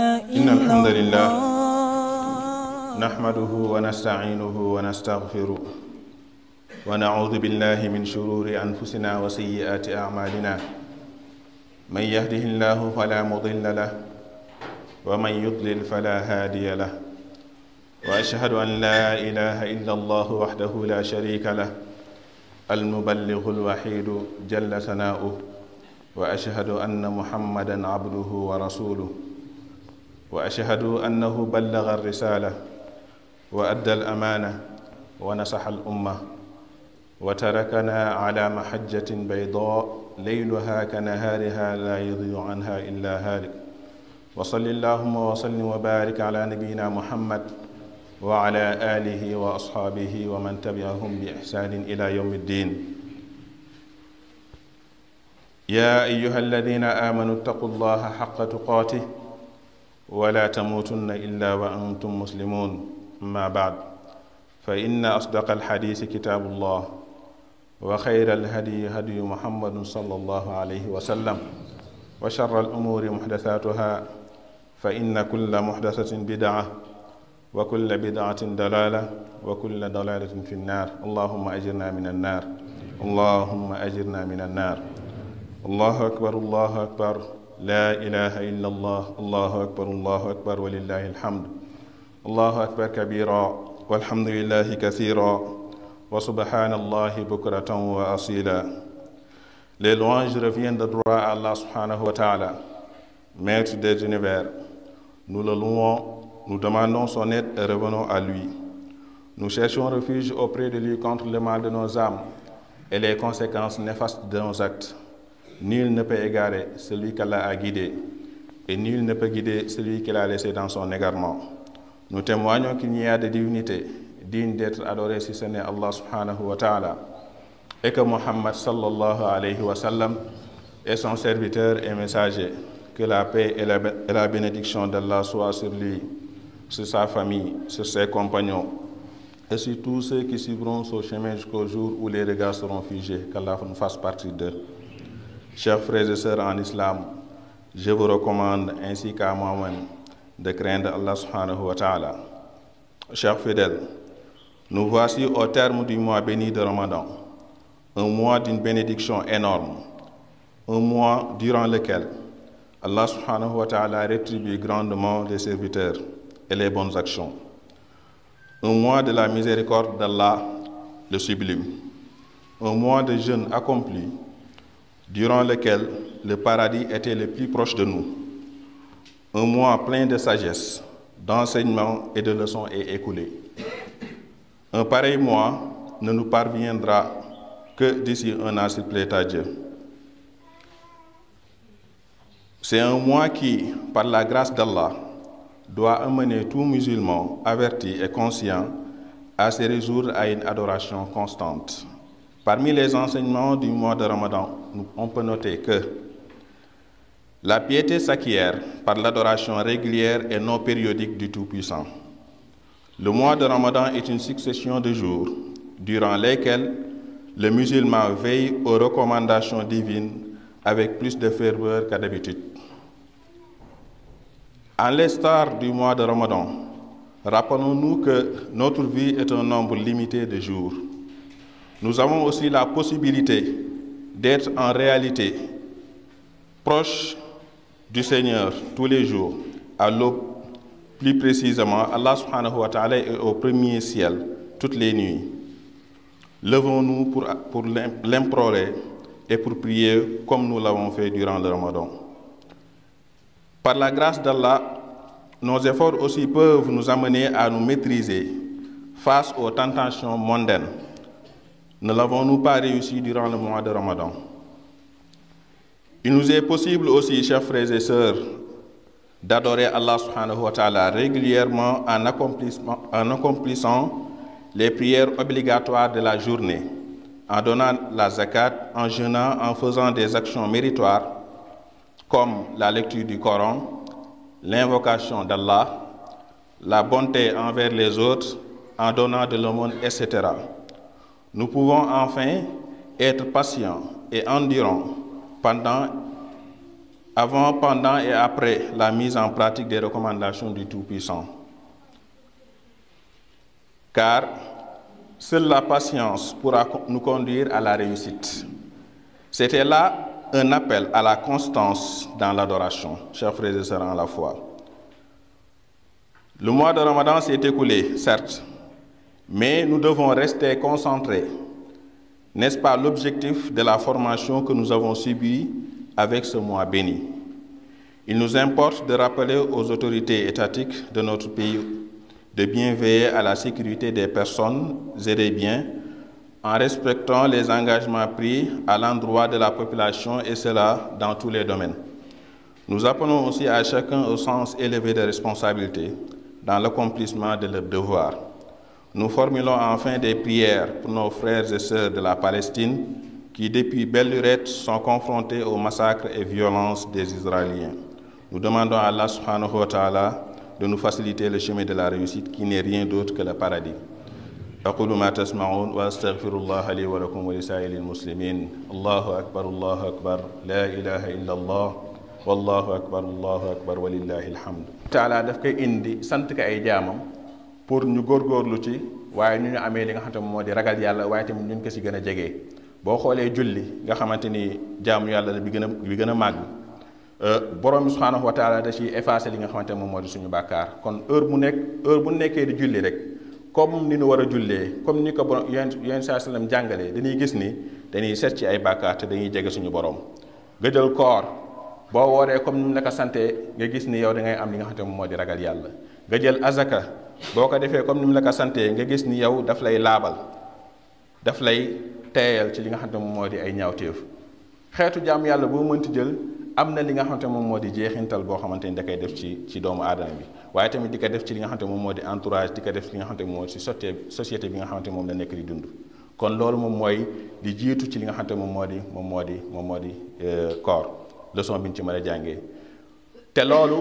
إن الحمد إلا لله الله نحمده ونستعينه ونستغفره ونعوذ بالله من شرور أنفسنا وسيئات أعمالنا من يهده الله فلا مضل له ومن يضلل فلا هادي له وأشهد أن لا إله إلا الله وحده لا شريك له المبلغ الوحيد جل ثناؤه وأشهد أن محمدا عبده ورسوله واشهد انه بلغ الرساله وادى الامانه ونصح الامه وتركنا على محجه بيضاء ليلها كنهارها لا يضيع عنها الا هالك وصل اللهم وسلم وبارك على نبينا محمد وعلى اله واصحابه ومن تبعهم باحسان الى يوم الدين يا ايها الذين امنوا اتقوا الله حق تقاته ولا تموتن الا وانتم مسلمون اما بعد فان اصدق الحديث كتاب الله وخير الهدي هدي محمد صلى الله عليه وسلم وشر الامور محدثاتها فان كل محدثه بدعه وكل بدعه ضلاله وكل ضلاله في النار اللهم اجرنا من النار اللهم اجرنا من النار الله اكبر الله اكبر لا إله إلا الله الله أكبر الله أكبر ولله الحمد الله أكبر كبيرا والحمد لله كثيرا وسبحان الله بكرة وأصيلا Les louanges reviennent de droit à Allah subhanahu wa ta'ala, maître des univers. Nous le louons, nous demandons son aide et revenons à lui. Nous cherchons refuge auprès de lui contre le mal de nos âmes et les conséquences néfastes de nos actes. Nul ne peut égarer celui qu'Allah a guidé, et nul ne peut guider celui qu'il a laissé dans son égarement. Nous témoignons qu'il n'y a de divinité digne d'être adorée si ce n'est Allah subhanahu wa ta'ala, et que Muhammad sallallahu alayhi wa sallam est son serviteur et messager. Que la paix et la, et la bénédiction d'Allah soient sur lui, sur sa famille, sur ses compagnons, et sur tous ceux qui suivront son chemin jusqu'au jour où les regards seront figés, qu'Allah nous fasse partie d'eux. Chers frères et sœurs en islam, je vous recommande ainsi qu'à moi-même de craindre Allah subhanahu wa ta'ala. Chers fidèles, nous voici au terme du mois béni de Ramadan, un mois d'une bénédiction énorme, un mois durant lequel Allah subhanahu wa ta'ala rétribue grandement les serviteurs et les bonnes actions. Un mois de la miséricorde d'Allah, le sublime. Un mois de jeûne accompli durant lequel le paradis était le plus proche de nous. Un mois plein de sagesse, d'enseignements et de leçons est écoulé. Un pareil mois ne nous parviendra que d'ici un an s'il plaît à Dieu. C'est un mois qui, par la grâce d'Allah, doit amener tout musulman averti et conscient à se résoudre à une adoration constante. Parmi les enseignements du mois de Ramadan, on peut noter que la piété s'acquiert par l'adoration régulière et non périodique du Tout-Puissant. Le mois de Ramadan est une succession de jours durant lesquels le musulman veille aux recommandations divines avec plus de ferveur qu'à d'habitude. En l'instar du mois de Ramadan, rappelons-nous que notre vie est un nombre limité de jours. Nous avons aussi la possibilité d'être en réalité proche du Seigneur tous les jours, à l'aube, plus précisément, Allah subhanahu wa ta'ala est au premier ciel toutes les nuits. Levons-nous pour, pour l'implorer et pour prier comme nous l'avons fait durant le Ramadan. Par la grâce d'Allah, nos efforts aussi peuvent nous amener à nous maîtriser face aux tentations mondaines ne l'avons-nous pas réussi durant le mois de Ramadan Il nous est possible aussi, chers frères et sœurs, d'adorer Allah subhanahu wa ta'ala régulièrement en, en accomplissant les prières obligatoires de la journée, en donnant la zakat, en jeûnant, en faisant des actions méritoires comme la lecture du Coran, l'invocation d'Allah, la bonté envers les autres, en donnant de l'aumône, etc. Nous pouvons enfin être patients et endurants pendant avant, pendant et après la mise en pratique des recommandations du Tout-Puissant. Car seule la patience pourra nous conduire à la réussite. C'était là un appel à la constance dans l'adoration, chers frères et sœurs en la foi. Le mois de Ramadan s'est écoulé, certes, mais nous devons rester concentrés. N'est-ce pas l'objectif de la formation que nous avons subie avec ce mois béni Il nous importe de rappeler aux autorités étatiques de notre pays de bien veiller à la sécurité des personnes et des biens en respectant les engagements pris à l'endroit de la population et cela dans tous les domaines. Nous appelons aussi à chacun au sens élevé de responsabilité dans l'accomplissement de leurs devoirs. Nous formulons enfin des prières pour nos frères et sœurs de la Palestine qui, depuis belle lurette, sont confrontés aux massacres et violences des Israéliens. Nous demandons à Allah subhanahu wa ta'ala de nous faciliter le chemin de la réussite qui n'est rien d'autre que le paradis. أقول ما تسمعون وأستغفر الله لي ولكم ولسائر المسلمين الله أكبر الله أكبر لا إله إلا الله والله أكبر الله أكبر ولله الحمد taala daf koy indi sant ko ay jaamam pour ñu góorgóorlu ci waaye ñu ñu amee li nga xamante moo di ragal yàlla waaye tamit ñu ko si gën a jege boo xoolee julli nga xamante ni jaamu yàlla la bi gën a bi gën a màgg borom bi subhaanahu wa taala da ciy effacé li nga xamante moom moo di suñu bàkkaar kon heure bu nekk heure bu nekkee di julli rek comme ni ñu war a jullee comme ni ko borom yéen yéen saa sallam jàngalee dañuy gis ni dañuy seet ci ay bàkkaar te dañuy jege suñu borom nga jël koor boo wooree comme ni mu la ko santee nga gis ni yow da ngay am li nga xamante moom moo di ragal yàlla nga jël azaka boo ko defee comme ni mu la ko santee nga gis ni yow daf lay laabal daf lay teeyal ci li nga xamante moom moo di ay ñaawteef xeetu jaam yàlla boo mënti jël am na li nga xamante moom moo di jeexintal boo xamante ni da koy def ci ci doomu aadama bi waaye tamit di ko def ci li nga xamante moom moo di entourage di ko def ci li nga xamante moom moo di si sottee société bi nga xamante moom la nekk di dund kon loolu moom mooy di jiitu ci li nga xamante moom moo di moom moo di moom moo di koor leçon bi ñu ci mën a jàngee te loolu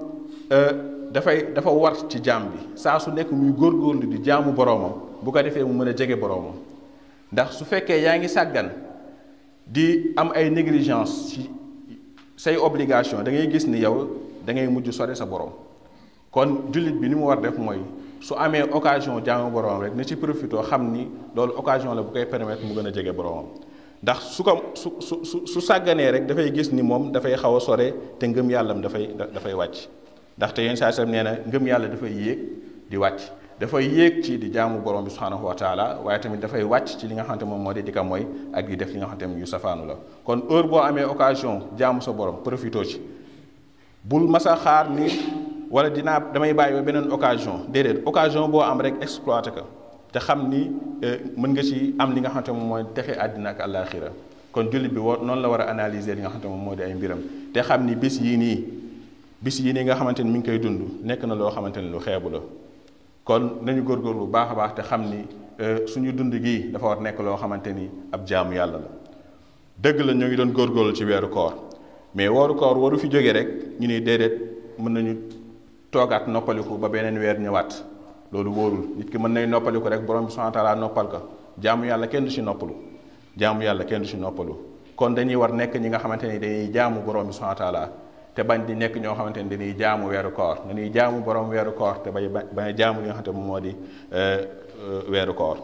dafay dafa war ci jaam bi saa su nekk muy góorgóorlu di jaamu boroomam bu ko defee mu mën a jege boroomam ndax su fekkee yaa ngi sàggan di am ay négligence ci say obligation da ngay gis ni yow da ngay mujj sore sa borom kon jullit bi ni mu war def mooy su amee occasion jaamu boroomam rek na ci profité xam ni loolu occasion la bu koy permettre mu gën a jege boroomam ndax su ko su su su su sàgganee rek dafay gis ni moom dafay xaw a sore te ngëm yàllam dafay dafay wàcc ndaxte yenn saa sam nee na ngëm yàlla dafay yéeg di wàcc dafay yéeg ci di jaamu borom bi subhanahu wa taala waaye tamit dafay wàcc ci li nga xamante moom moo di di ko mooy ak di def li nga xamante moom yu safaanu la kon heure boo amee occasion jaamu sa borom profito ci bul masa xaar ni wala dinaa damay bàyyi ba beneen occasion déedéet occasion boo am rek exploité ko te xam ni mën nga ci am li nga xamante moom mooy texe àddina ak àllaaxira kon jullit bi war noonu la war a analyser li nga xamante moom moo di ay mbiram te xam ni bis yii nii bis yii nii nga xamante ni mi ngi koy dund nekk na loo xamante ni lu xeebu la kon nañu góorgóorlu bu baax a baax te xam ni suñu dund gii dafa war nekk loo xamante ni ab jaamu yàlla la dëgg la ñu ngi doon góorgóorlu ci weeru koor mais weeru koor waru fi jóge rek ñu ni déedéet mën nañu toogaat noppaliku ba beneen weer ñëwaat loolu wóorul nit ki mën nay noppaliku rek borom bi subhanahu wa taala noppal ko jaamu yàlla kenn du ci noppalu jaamu yàlla kenn du ci noppalu kon dañuy war nekk ñi nga xamante ni dañuy jaamu borom bi subhanahu wa taala te bañ di nekk ñoo xamante ni dañuy jaamu weeru koor dañuy jaamu borom weeru koor te bañ bañ jaamu li nga xamante moom moo di weeru koor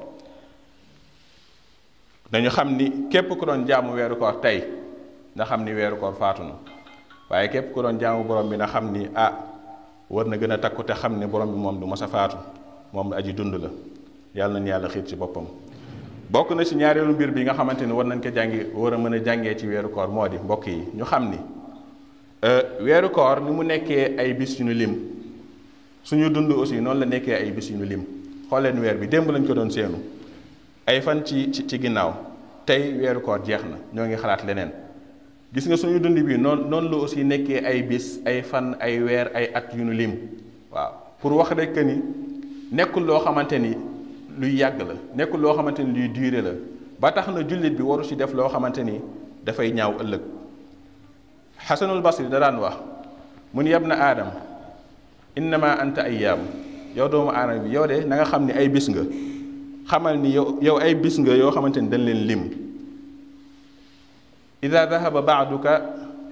dañu xam ni képp ku doon jaamu weeru koor tey nga xam ni weeru koor faatu na waaye képp ku doon jaamu borom bi na xam ni ah war na gën a takku te xam ni borom bi moom du mës a faatu moom aji dund la yàlla nañu yàlla xiit ci boppam bokk na ci ñaareelu mbir bi nga xamante ni war nañ ko jàngi war a mën a jàngee ci weeru koor moo di mbokk yi ñu xam ni weeru koor ni mu nekkee ay bis yu ñu lim suñu dund aussi noonu la nekkee ay bis yu ñu lim xool leen weer bi démb lañ ko doon seenu ay fan ci ci ci ginnaaw tey weeru koor jeex na ñoo ngi xalaat leneen gis nga suñu dund bi noonu noonu la aussi nekkee ay bis ay fan ay weer ay at yu ñu lim waaw pour wax rek que ni nekkul loo xamante ni luy yàgg la nekkul loo xamante ni luy durer la ba tax na jullit bi waru ci def loo xamante ni dafay ñaaw ëllëg xasanul basri da daan wax mun yab na aadam innama anta ayyaam yow doomu aadama bi yow de na nga xam ni ay bis nga xamal ni yow yow ay bis nga yoo xamante ni dañ leen lim ida dahaba baaduka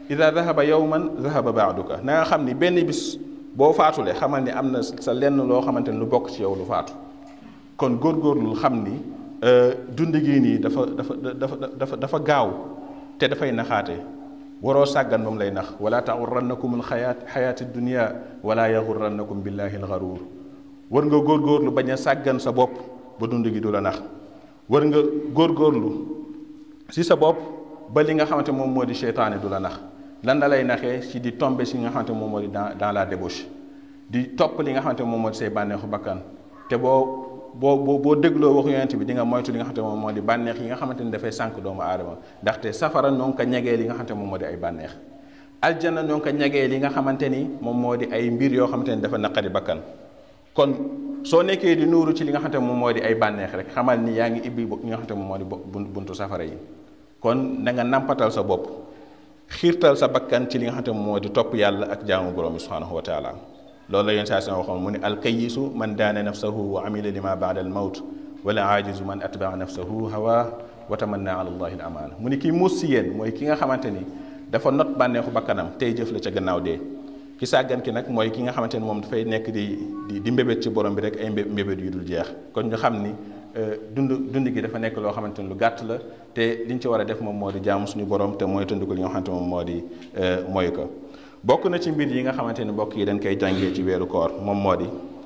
ida dahaba yowman dahaba baaduka na nga xam ni benn bis boo faatulee xamal ni am na sa lenn loo xamante ni lu bokk ci yow lu faatu kon góorgóorlu xam ni dund gi nii dafa dafa dafa dafa dafa gaaw te dafay naxaate waroo sàggan ba mu lay nax wala taxurrannakum alxayaat xayaati dunia wala yaxurrannakum billahi alxaruur war nga góorgóorlu bañ a sàggan sa bopp ba dund gi du la nax war nga góorgóorlu si sa bopp ba li nga xamante moom moo di seytaane du la nax lan la lay naxee si di tombe si nga xamante moom moo di dans dans la débauche di topp li nga xamante moom moo di say bànneexu bakkan te boo boo boo boo dégloo waxu yonent bi di nga moytu li nga xamante moom moo di bànneex yi nga xamante ni dafay sànq doomu aadama ndaxte safara noo ngi ko ñegee li nga xamante moom moo di ay bànneex aljana noo ngi ko ñegee li nga xamante ni moom moo di ay mbir yoo xamante ni dafa naqari bakkan kon soo nekkee di nuuru ci li nga xamante moom moo di ay bànneex rek xamal ni yaa ngi ibbi li nga xamante moom moo di buntu safara yi kon na nga nampatal sa bopp xiirtal sa bakkan ci li nga xamante moom moo di topp yàlla ak jaamu borom bi subhanahu wa taala loolu la yéen saa si waxoon mu ne alkayisu man daana nafsahu wa amila lima baada al mawt wala aajizu man atbaa nafsahu hawa wa tamanna ala allahi al amaana mu ni kii muus si yéen mooy ki nga xamante ni dafa not bànneexu bakkanam tey jëf la ca gannaaw dee ki sàggan ki nag mooy ki nga xamante ni moom dafay nekk di di di mbébét ci borom bi rek ay mbébét yu dul jeex kon ñu xam ni dund dund gi dafa nekk loo xamante ni lu gàtt la te liñ ci war a def moom moo di jaamu suñu borom te mooy tënd ko li nga xamante moom moo di mooy ko bokk na ci mbir yi nga xamante ni mbokk yi dañ koy jàngee ci weeru koor moom moo di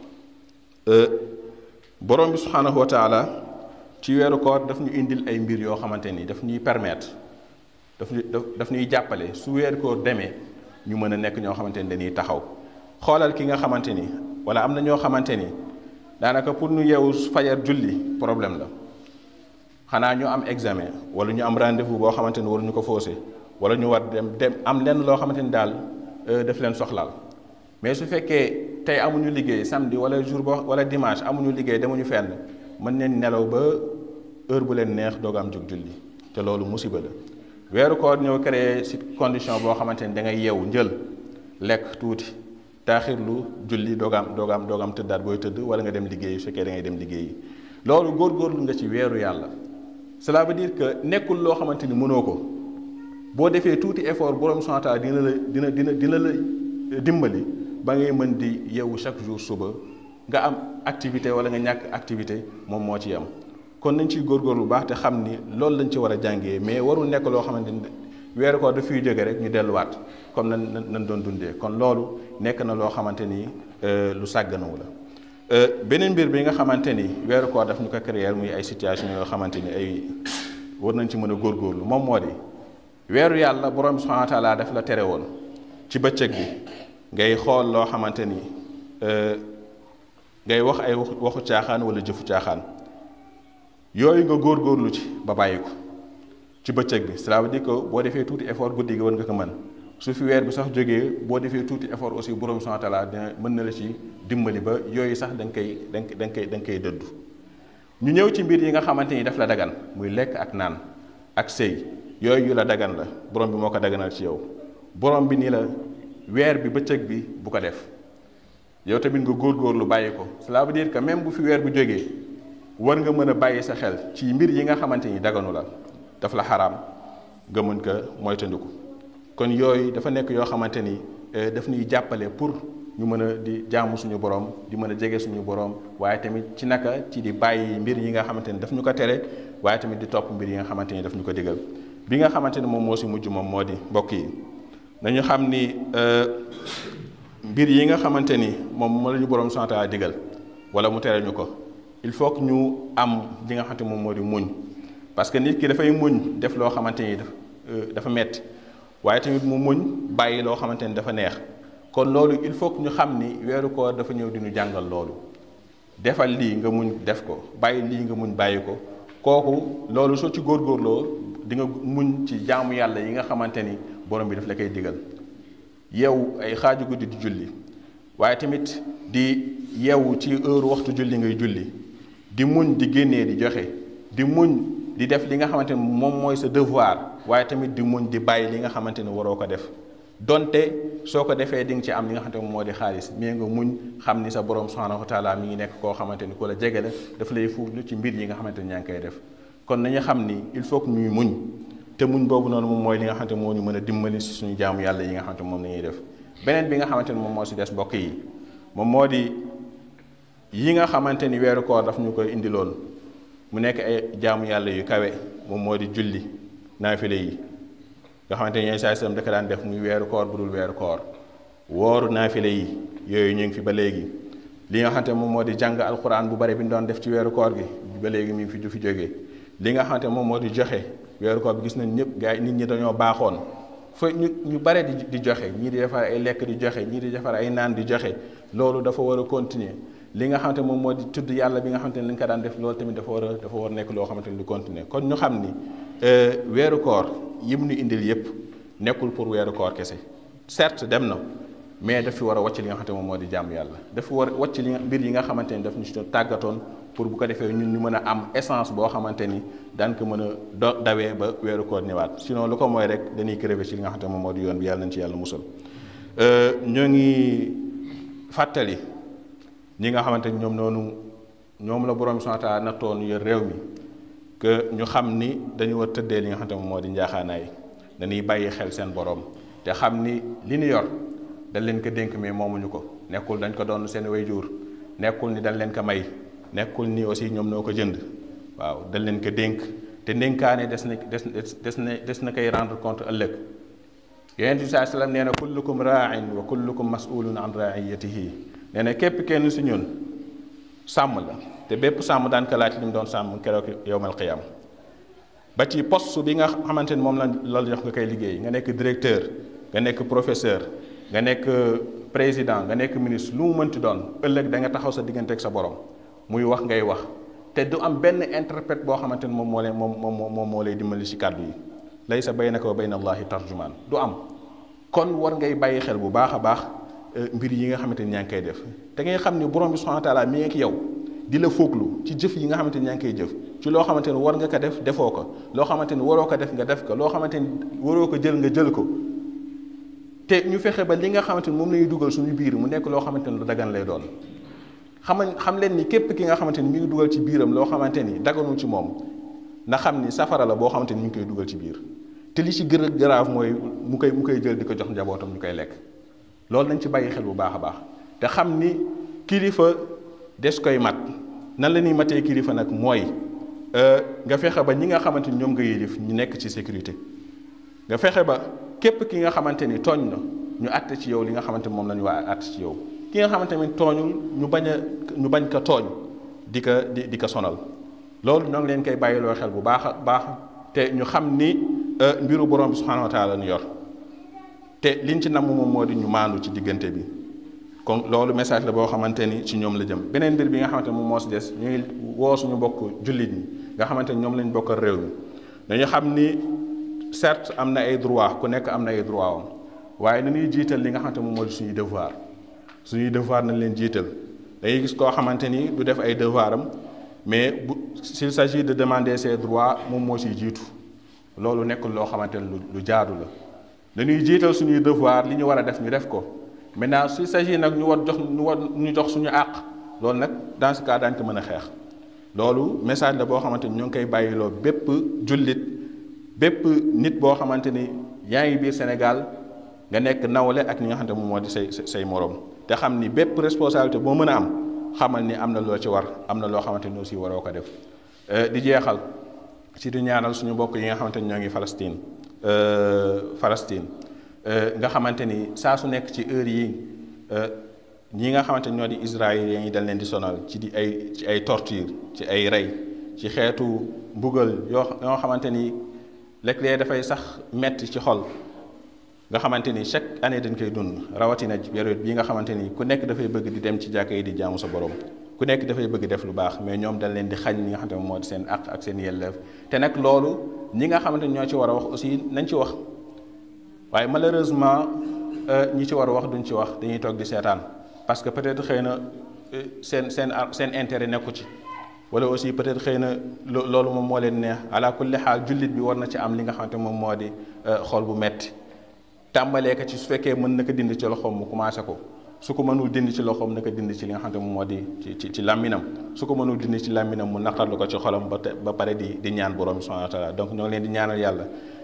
borom bi subhaanahu wa taala ci weeru koor daf ñu indil ay mbir yoo xamante ni daf ñuy permettre daf ñu daf ñuy jàppale su weeru koor demee ñu mën a nekk ñoo xamante ni dañuy taxaw xoolal ki nga xamante ni wala am na ñoo xamante ni daanaka pour ñu yeewu fajar julli problème la xanaa ñu am examen wala ñu am rendez-vous boo xamante ni waruñu ko faussé wala ñu war dem dem am lenn loo xamante ni daal daf leen soxlaal mais su fekkee tey amuñu liggéey samedi wala jour boo wala dimanche amuñu liggéey demuñu fenn mën neen nelaw ba heure bu leen neex doog am jóg julli te loolu musiba la weeru koor ñëw créé si condition boo xamante ni da ngay yeewu njël lekk tuuti taaxirlu julli doog am doog am doog am tëddaat booy tëdd wala nga dem liggéey su fekkee da ngay dem liggéey loolu góorgóorlu nga ci weeru yàlla cela veut dire que nekkul loo xamante ni mënoo ko boo defee tuuti effort borom santaa dina la dina dina dina la dimbali ba ngay mën di yeewu chaque jour suba nga am activité wala nga ñàkk activité moom moo ci am kon nañ ciy góorgóorlu bu baax te xam ni loolu lañ ci war a jàngee mais warul nekk loo xamante ni weeru ko daf fiy jóge rek ñu delluwaat comme nan nan doon dundee kon loolu nekk na loo xamante ni lu sàgganawu la beneen mbir bi nga xamante ni weeru koor daf ñu ko créer muy ay situation yoo xamante ni ay war nañ ci mën a góorgóorlu moom moo di weeru yàlla borom bi subhanahu wa taala daf la tere woon ci bëccëg bi ngay xool loo xamante ni ngay wax ay waxu caaxaan wala jëfu caaxaan yooyu nga góorgóorlu ci ba bàyyi ko ci bëccëg bi cela veut dire que boo defee tuuti effort guddi gi war nga ko mën su fi weer bi sax jógee boo defee tuuti effort aussi borom subhanahu wa taala dina mën na la ci dimbali ba yooyu sax da nga koy da nga koy da nga koy dëddu ñu ñëw ci mbir yi nga xamante ni daf la dagan muy lekk ak naan ak sëy yooyu yu la dagan la borom bi moo ko daganal ci yow borom bi ni la weer bi bëccëg bi bu ko def yow tamit nga góorgóorlu bàyyi ko cela veut dire que même bu fi weer bu jógee war nga mën a bàyyi sa xel ci mbir yi nga xamante ni daganu la daf la xaraam nga mën ko moytandiku kon yooyu dafa nekk yoo xamante ni daf ñuy jàppale pour ñu mën a di jaamu suñu borom di mën a jege suñu borom waaye tamit ci naka ci di bàyyi mbir yi nga xamante ni daf ñu ko tere waaye tamit di topp mbir yi nga xamante ni daf ñu ko digal bi nga xamante ni moom moo si mujj moom moo di mbokk yi nañu xam ni mbir yi nga xamante ni moom moo la ñu borom santa digal wala mu tere ñu ko il faut que ñu am li nga xamante moom moo di muñ parce que nit ki dafay muñ def loo xamante ni dafa metti waaye tamit mu muñ bàyyi loo xamante ni dafa neex kon loolu il faut que ñu xam ni weeru koor dafa ñëw di ñu jàngal loolu defal lii nga muñ def ko bàyyi lii nga muñ bàyyi ko kooku loolu soo ci góorgóorloo di nga muñ ci jaamu yàlla yi nga xamante ni borom bi daf la koy digal yeewu ay xaaju guddi di julli waaye tamit di yeewu ci heure waxtu julli ngay julli di muñ di génnee di joxe di muñ di def li nga xamante ni moom mooy sa devoir waaye tamit di muñ di bàyyi li nga xamante ni waroo ko def donte soo ko defee di nga ci am li nga xamante ni moo di xaalis mais nga muñ xam ni sa borom subhanahu wa taala mi ngi nekk koo xamante ni ku la jege la daf lay fuuglu ci mbir yi nga xamante ni ñaa ngi koy def kon nañu xam ni il faut que ñuy muñ te muñ boobu noonu moom mooy li nga xamante moo ñu mën a dimbali si suñu jaamu yàlla yi nga xamante moom la ñuy def beneen bi nga xamante ne moom moo si des mbokk yi moom moo di yi nga xamante ni weeru koor daf ñu koy indiloon mu nekk ay jaamu yàlla yu kawe moom moo di julli naafile yi nga xamante ni saa sallam da ko daan def muy weeru koor bu dul weeru koor wooru naafile yi yooyu ñu ngi fi ba léegi li nga xamante moom moo di jàng alquran bu bari bi ñu doon def ci weeru koor gi ba léegi mi ngi fi du fi jógee li nga xamante moom moo di joxe weeru koor bi gis nañ ñëpp gars yi nit ñi dañoo baaxoon fa ñu ñu bare di di joxe ñii di defar ay lekk di joxe ñii di defar ay naan di joxe loolu dafa war a continuer li nga xamante moom moo di tudd yàlla bi nga xamante ne li nga ko daan def loolu tamit dafa war a dafa war a nekk loo xamante ni lu continuer kon ñu xam ni weeru koor yim ñu indil yépp nekkul pour weeru koor kese certes dem na mais daf fi war a wàcc li nga xamante moom moo di jàmm yàlla dafa war a wàcc li nga mbir yi nga xamante ni daf ñu si tàggatoon pour bu ko defee ñun ñu mën a am essence boo xamante ni daan ko mën a do dawee ba weeru koor ñëwaat sinon lu ko mooy rek dañuy crever ci li nga xamante moom moo di yoon bi yàlla nañ ci yàlla musal ñoo ngi fàttali ñi nga xamante ni ñoom noonu ñoom la borom subhanahu wa ta'ala nattoon yor réew mi que ñu xam ni dañu war tëddee li nga xamante moom moo di njaaxaanaay dañuy bàyyi xel seen borom te xam ni li ñu yor dañ leen ko dénk mais moomuñu ko nekkul dañ ko doon seen wayjur nekkul ni dañ leen ko may nekkul ni aussi ñoom noo ko jënd waaw dañ leen ko dénk te ndénkaane des na des des na des na koy rendre compte ëllëg yonent bi saa sallam nee na kullukum raain wa kullukum masulun an raiyatihi nee na képp kenn si ñun sàmm la te bépp sàmm daan ko laaj li mu doon sàmm keroog yowmal qiyam ba ci poste bi nga xamante ni moom la la jox nga koy liggéey nga nekk directeur nga nekk professeur nga nekk président nga nekk ministre lu mu mënti doon ëllëg da nga taxaw sa diggante ak sa borom muy wax ngay wax te du am benn interprète boo xamante ni moom moo lay moom moom moom moo lay dimbali ci kàddu yi laysa baynaka wa bayna allahi tarjumaan du am kon war ngay bàyyi xel bu baax a baax mbir yi nga xamante ni ñaa ngi koy def te ngay xam ni borom bi subhanahu wa taala mi ngi ak yow di la fooglu ci jëf yi nga xamante ni ñaa ngi koy jëf ci loo xamante ni war nga ko def defoo ko loo xamante ni waroo ko def nga def ko loo xamante ni waroo ko jël nga jël ko te ñu fexe ba li nga xamante ni moom la ñuy dugal suñu biir mu nekk loo xamante ni lu dagan lay doon xam xam leen ni képp ki nga xamante ni mi ngi dugal ci biiram loo xamante ni daganul ci moom na xam ni safara la boo xamante ni mi ngi koy dugal ci biir te li ci gën a grave mooy mu koy mu koy jël di ko jox njabootam ñu koy lekk loolu nañ ci bàyyi xel bu baax a baax te xam ni kilifa des koy mat nan la ñuy matee kilifa nag mooy nga fexe ba ñi nga xamante ni ñoom nga yilif ñu nekk ci sécurité nga fexe ba képp ki nga xamante ni tooñ na ñu àtte ci yow li nga xamante ni moom la ñu waa àtte ci yow ki nga xamante ni tooñul ñu bañ a ñu bañ ko tooñ di ko di di ko sonal loolu ñoo ngi leen koy bàyyiloo xel bu baax a baax te ñu xam ni mbiru borom bi subhanahu wa taala ñu yor te liñ ci namm moom moo di ñu maandu ci diggante bi kon loolu message la boo xamante ni ci ñoom la jëm beneen mbir bi nga xamante ni moom moo si des ñuy woo suñu bokk jullit ñi nga xamante ni ñoom lañ bokkal réew mi dañu xam ni certes am na ay droit ku nekk am na ay droit am waaye nañuy jiital li nga xamante moom moo di suñuy devoir suñuy devoir nañ leen jiital dangay gis koo xamante ni du def ay devoir am mais bu s'il s'agit de demander ses droits moom moo siy jiitu loolu nekkul loo xamante ni lu jaadu la dañuy jiital suñuy devoir li ñu war a def ñu def ko maintenant s'il s'agit nag ñu war jox ñu war ñu jox suñu àq loolu nag dans ce cas daañu ko mën a xeex loolu message la boo xamante ni ñoo ngi koy bàyyiloo bépp jullit bépp nit boo xamante ni yaa ngi biir Sénégal nga nekk nawle ak ñi nga xamante moom moo di say say morom te xam ni bépp responsabilité boo mën a am xamal ni am na loo ci war am na loo xamante ni aussi waroo ko def di jeexal ci di ñaanal suñu mbokk yi nga xamante ni ñoo ngi Palestine Palestine nga xamante ni saa su nekk ci heure yi ñi nga xamante ni ñoo di israéliens yi dañ leen di sonal ci di ay ci ay torture ci ay rey ci xeetu mbugal yoo yoo xamante ni léeg-léeg dafay sax metti ci xol nga xamante ni chaque année dañ koy dund rawatina ci période bii nga xamante ni ku nekk dafay bëgg di dem ci jàkka yi di jaamu sa borom ku nekk dafay bëgg def lu baax mais ñoom dañ leen di xañ li nga xamante ne moo di seen àq ak seen yelleef te nag loolu ñi nga xamante ni ñoo ci war a wax aussi nañ ci wax waaye malheureusement ñi ci war a wax duñ ci wax dañuy toog di seetaan parce que peut-être xëy na seen seen seen intérêt nekku ci wala aussi peut-être xëy na loolu moom moo leen neex ala kulli xaal jullit bi war na ci am li nga xamante moom moo di xol bu metti tàmbalee ko ci su fekkee mën na ko dindi ci loxoom mu commencé ko su ko mënul dindi ci loxoom na ko dindi ci li nga xamante moom moo di ci ci ci làmminam su ko mënul dindi ci làmminam mu naqarlu ko ci xolam ba ba pare di di ñaan borom subhanahu wa taala donc ñoo ngi leen di ñaanal yàlla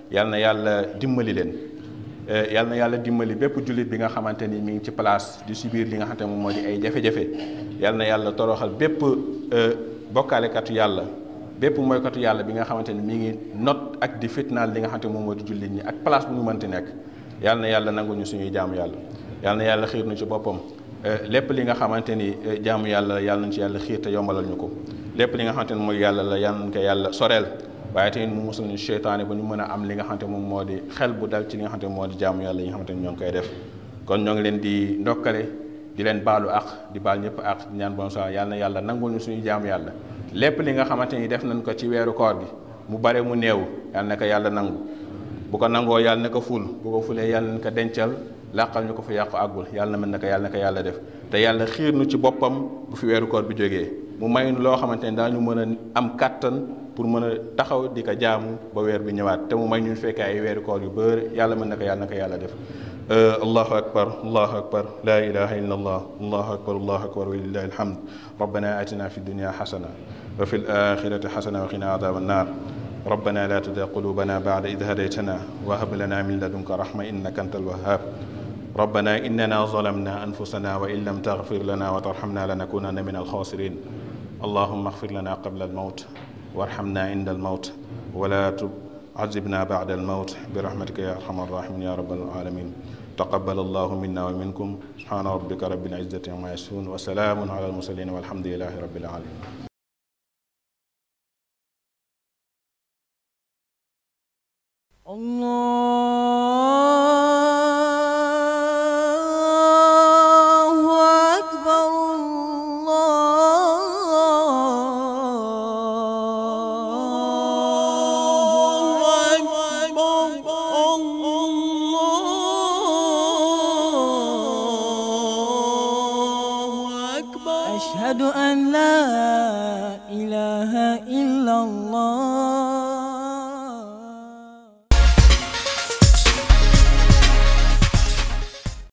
yal na yàlla dimbali leen yal na yàlla dimbali bépp jullit bi nga xamante ni mi ngi ci place di subir li nga xamante moom moo di ay jafe-jafe yal na yàlla toroxal bépp bokkaalekatu yàlla bépp mooykatu yàlla bi nga xamante ni mi ngi not ak di fitnaal li nga xamante moom moo di jullit ñi ak place bu ñu mënti nekk yal na yàlla nangu ñu suñuy jaamu yàlla yal na yàlla xiir nu ci boppam lépp li nga xamante ni jaamu yàlla yàlla nañ ci yàlla xiir te yombalal ñu ko lépp li nga xamante ni mooy yàlla la yàlla nañ ko yàlla soreel waaye tamit mu musal ñu seytaane ba ñu mën a am li nga xamante moom moo di xel bu dal ci li nga xamante moo di jaamu yàlla yi nga xamante ni ñoo ngi koy def kon ñoo ngi leen di ndokkale di leen baalu ak di baal ñëpp ak di ñaan bon sa yàlla na yàlla nangul ñu suñu jaamu yàlla lépp li nga xamante ni def nañ ko ci weeru koor gi mu bare mu néew yàlla na ko yàlla nangu bu ko nangoo yàlla na ko ful bu ko fulee yàlla na ko dencal làqal ñu ko fa yàqu àggul yàlla na mën na ko yàlla na ko yàlla def te yàlla xiir nu ci boppam bu fi weeru koor bi jógee mu may nu loo xamante ni daañu mën a am kàttan pour mën a taxaw di ko jaamu ba weer bi ñëwaat te mu may ñu fekkee ay weeru koor yu bëri yàlla mën na ko yàlla na ko yàlla def allahu akbar allahu akbar la ilaha illa allah allahu akbar allahu akbar walillahi alhamd rabbana atina fi dunya xasana wa fi alaxirati xasana wa qina adaba annar ربنا لا تزغ قلوبنا بعد إذ هديتنا وهب لنا من لدنك رحمة إنك أنت الوهاب ربنا إننا ظلمنا أنفسنا وإن لم تغفر لنا وترحمنا لنكونن من الخاسرين اللهم اغفر لنا قبل الموت وارحمنا عند الموت ولا تعذبنا بعد الموت برحمتك يا أرحم الراحمين يا رب العالمين تقبل الله منا ومنكم سبحان ربك رب العزة عما يصفون وسلام على المرسلين والحمد لله رب العالمين الله أكبر الله أكبر الله أكبر أشهد أن لا إله إلا الله